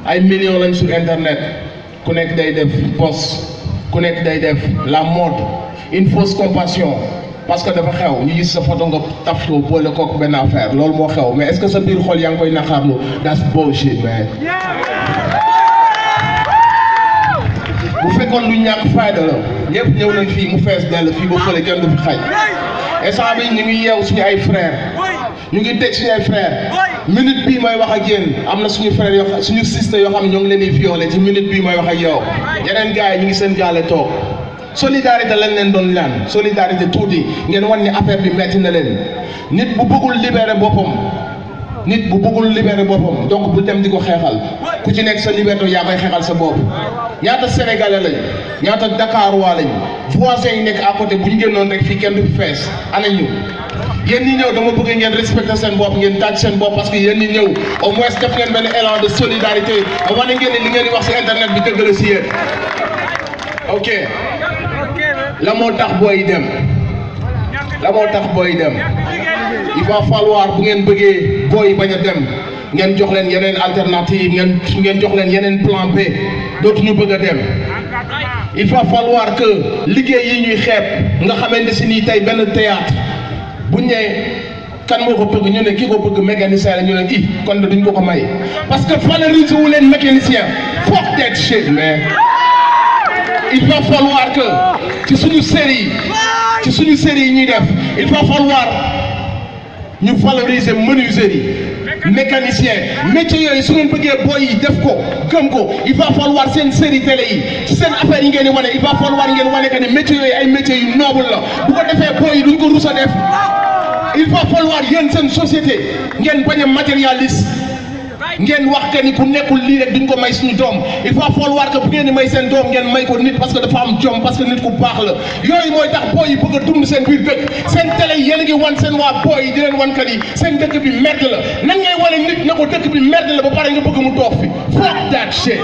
ay millions lañ sur internet ku nekk day def post ku nekk day def la mode une fausse compassion parce que dafa xew ñu gis sa photo nga taf ko boole kook benn affaire loolu moo xew mais est-ce que sa biir xol yaa ngi koy naqarlu that's bullshit man bu fekkoon lu ñàkk fayda la ñëpp ñëw nañ fii mu fees dell fii ba fële kenn du fi xaj instant bi ñu ngi yeew suñu ay frères ñu ngi teg suñu ay frères minute bii may wax ak yéen am na suñu frères yoo xam suñu sister yoo xam ne ñoo ngi leen di violé ci minute bii may wax ak yow yeneen gars yi ñu ngi seen gaale toog solidarité lañ leen doon ñaan solidarité tuuti ngeen wan ni affaire bi metti na leen nit bu bëggul libérer boppam nit bu bëggul libérer boppam donc bu dem di ko xeexal ku ci nekk sa liberté yaa koy xeexal sa bopp ñaata sénégalais lañ ñaata Dakar waa lañ voisins yi nekk à côté bu ñu génnoon rek fii kenn du fi fees ana ñu yéen ñi ñëw dama bëgg ngeen respecter seen bopp ngeen taaj seen bopp parce que yéen ñi ñëw au moins def ngeen benn élan de solidarité ba wane ngeen ne li ngeen di wax ci internet bi dëgg la ci yéen ok la moo tax booy dem la moo tax booy dem il va falloir bu ngeen bëggee booy bañ a dem ngeen jox leen yeneen alternative ngeen ngeen jox leen yeneen plan B dootuñu bëgg a dem il va falloir que liggéey yi ñuy xeeb nga xamante si nii tey benn théâtre buñ ne kan moo ko bëgg ñu ne ki ko bëgg mécanicien la ñu ne i kon de duñ ko ko may parce que valoriser wu leen mécanicien fuck that shit man il va falloir que ci suñu série ci suñu série yi ñuy def il va falloir ñu valoriser menuiserie mécanicien métier yooyu su ngeen bëggee boy yi def ko gëm ko il va falloir seen série télé yi ci seen affaire yi ngeen di wane il va falloir ngeen wane que ne métier yooyu ay métiers yu noble la bu ko defee boy yi duñ ko rus a def il va falloir yéen seen société ngeen bañ a matérialiste ngeen wax que ni ku nekkul lii rek duñ ko may suñu doom il va falloir que bu ngeen di may seen doom ngeen may ko nit parce que dafa am jom parce que nit ku baax la yooyu mooy tax booy yi bëgg a dund seen biir dëkk seen télé yi yéen a ngi wan seen waa booy yi di leen wan que ni seen dëkk bi merde la nan ngay wane nit na ko dëkk bi merde la ba pare nga bëgg mu toog fi fuck that shit.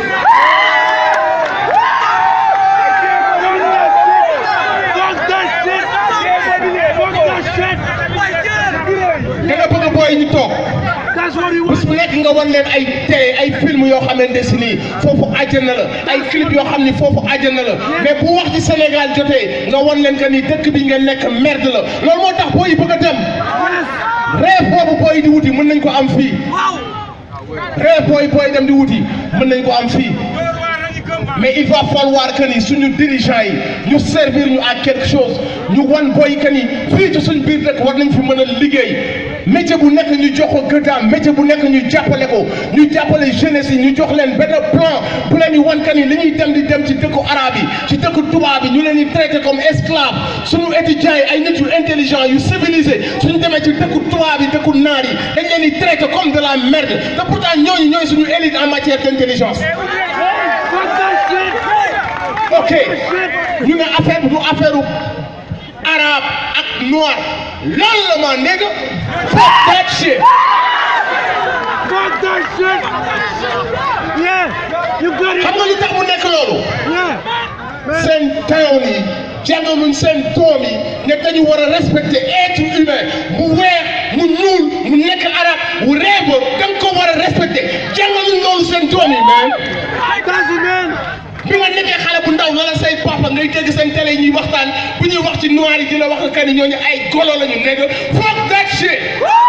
da nga bëgg booy ñu toog. bés bu nekk nga wan leen ay télé ay film yoo xamante si nii foofu àjjana la ay clip yoo xam ni foofu àjjana la mais bu wax ci Sénégal jotee nga wan leen que ni dëkk bi nga nekk merde la loolu moo tax booy yi bëgg a dem rêve boobu booy di wuti mën nañ ko am fii rêve booy booy dem di wuti mën nañ ko am fii mais il va falloir que ni suñu dirigeants yi ñu servir ñu à quelque chose ñu wan booy que ni fii ci suñu biir dëkk war nañ fi mën a liggéey métier bu nekk ñu jox ko gëddaam métier bu nekk ñu jàppale ko ñu jàppale jeunesse yi ñu jox leen benn plan bu leen di wan que ni li ñuy dem di dem ci dëkku arabe yi ci dëkku tubaab yi ñu leen di traité comme esclave suñu étudiants yi ay nit yu intelligent yu civilisé suñu demee ci dëkku tubaab yi dëkku naar yi dañ leen di traité comme de la merde te pourtant ñooñu ñooy suñu élite en matière d'intelligence ok ñu ne affaire bi du affaire arabe ak noir loolu la ma nigga fuck that shit Fuck that shit! Yeah! You got it! xam nga lu tax mu nekk loolu Yeah! Man, seen town yi jàngaluñ seen doom yi ne dañu war a respecter être humain mu weex mu ñuul mu nekk arabe mu réew da nga ko war a respecter jàngaluñ loolu seen doom yi man that's it, man! bi nga nekkee xale bu ndaw wala say papa ngay dégg seen télé ñuy waxtaan bu ñuy wax ci noir yi dina wax que ni ñooñu ay golo la ñu nekk fuck that shit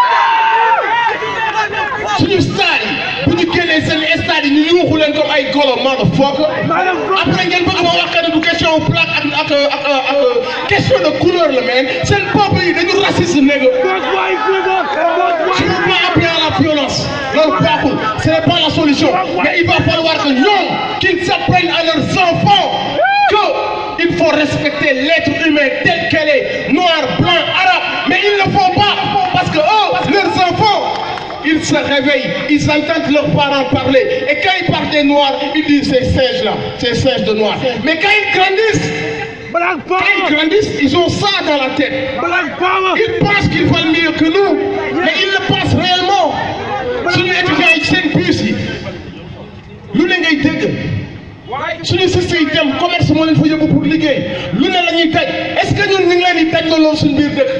suñu star yi bu ñu génnee seen stade yi ñu yuuxu leen comme ay golo motherfucker après ngeen bëgg ma wax que ne du question plaque ak ak ak ak question de couleur la mais seen peuple yi dañu raciste nekk Fuck white nigga! Fuck tu ne white! peux pas appeler à la violence loolu baaxul ce n'est pas la solution mais il va falloir que ñoom qu'ils s'apprennent à leurs enfants que il faut respecter l'être humain tel qu'elle est noir blanc arabe mais ils ne le font pas parce que eux leurs enfants ils se réveillent ils entendent leurs parents parler et quand ils parlent des noirs ils disent ces singes là ces singes de noirs mais quand ils grandissent Black quand ils power! grandissent ils ont ça dans la tête Black power! ils pensent qu'ils valent mieux que nous mais ils le pensent réellement suñu étudiants yi seen bus yi lu ne ngay dégg suñu siste yi dem commerce moo leen fa yóbbu pour liggéey lu ne la ñuy daj est-ce que ñun ñu ngi leen di daj loolu suñu biir dëkk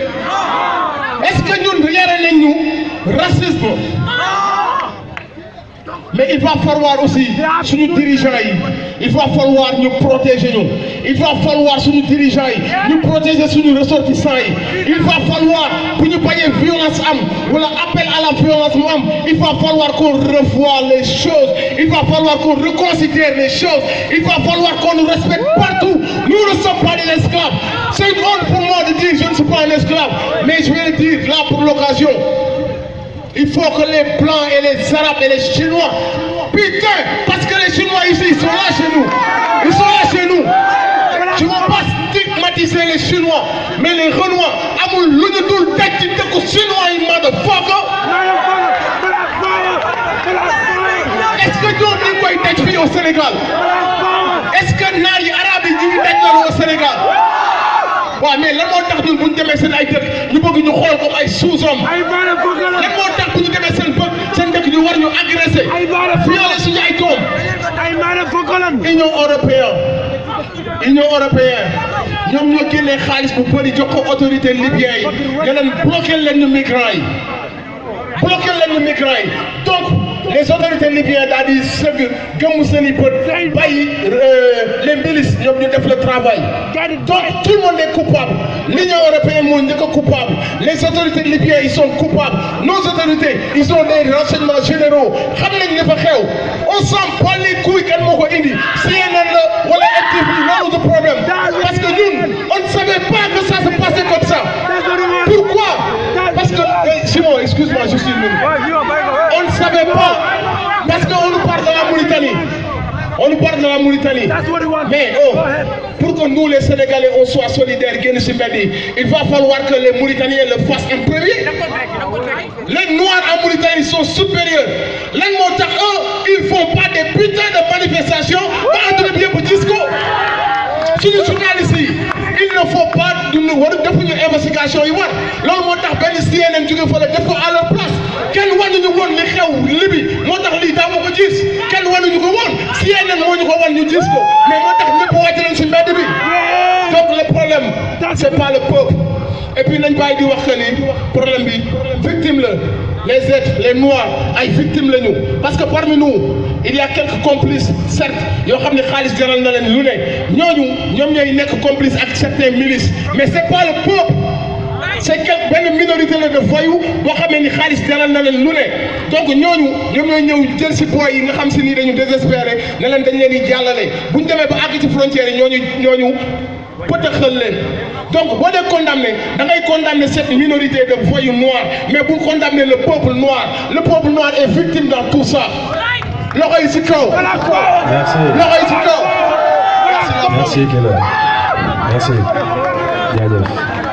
est-ce que ñun yare nañ ñu racisme mais il va falloir aussi suñu dirigeants yi il va falloir ñu protéger ñu il va falloir suñu dirigeants yi ñu protéger suñu ressortissants yi il va falloir bu ñu bañee violence am wala appel à la violence mu am il va falloir qu'on revoie les choses il va falloir qu'on reconsidère les choses il va falloir qu'on nous respecte partout nous ne sommes pas des esclaves c'est une honte pour moi de dire je ne suis pas un esclave mais je vais le dire là pour l'occasion il faut que les Blancs et les Arabes et les Chinois, putain, parce que les Chinois ici, ils sont là chez nous. Ils sont là chez nous. Je ne veux pas stigmatiser les Chinois, mais les Renois, amul lu ñu dul teg ci dëkku Chinois yi motherfucker. Est-ce que ñoom ñu ngi koy teg fii au Sénégal? Est-ce que naar yi arabe yi ñu ngi teg loolu au Sénégal? waaw mais lan moo tax ñun bu ñu demee seen ay dëkk ñu bëgg ñu xool comme ay sous-hommes lan moo tax bu ñu demee seen bëgg seen dëkk ñu war ñu agressé violer suñu ay doom Union européenne Union européenne ñoom ñoo génnee xaalis bu bëri jox ko autorité libyen yi nga leen bloqué leen ñu migrants yi bloqué leen ñu migrants yi donc les autorités libyennes daal di sëgg gëmmu seen i bët bàyyi les milices ñoom ñu def le travail donc tout le monde est coupable l'Union européenne moo njëkk a coupable les autorités libyennes ils sont coupables nos autorités ils ont des renseignements généraux xam nañ li fa xew on s'en bat les couilles kan moo ko indi CNN la wala MTV loolu du problème parce que ñun on ne savait pas que ça se passait comme ça pourquoi parce que eh, Simon excuse-moi juste une minute on ne savait pas parce qu'on nous parle de la Mauritanie. On nous parle de la Mauritanie. Mais oh, pour que nous les Sénégalais on soit solidaires, génn ci mbedd yi, il va falloir que les Mauritaniens le fassent en premier. Les Noirs en Mauritanie sont supérieurs. Lan moo tax eux, ils font pas des putains de manifestations ba àdduna bi yëpp gis ko. Suñu journalistes yi, il ne faut pas duñu war defuñu investigation yi war loolu moo tax benn CNN jóge fële def ko à leur place kenn wanuñu woon li xew libi moo tax lii daa ma ko gis kenn wanuñu ko woon CNN moo ñu ko wan ñu gis ko mais moo tax ñëpp wàcc nañ si mbedd bi donc le problème c'est pas le peuple et puis nañ bàyyi di wax que ni problème bi victime la les êtres les noirs ay victimes lañu parce que parmi nous il y a quelques complices certes yoo xam ne xaalis jaral na leen lu ne ñooñu ñoom ñooy nekk complice ak certains milices mais c'est pas le peuple c'est quelque benn minorité la de voyous boo xamee ni xaalis jaral na leen lu ne donc ñooñu ñoom ñooy ñëw jël si boy yi nga xam si nii dañu désespéré ne leen dañ leen di jàllale bu ñu demee ba àgg ci frontière yi ñooñu ñooñu pëtëxal leen donc boo dee condamné da ngay condamner cette minorité de voyous noirs mais bul condamner le peuple noir le peuple noir est victime dans tout ça loxo yi si kaw Merci. loxo yi si kaw Merci Kella. Merci. Jaajëf.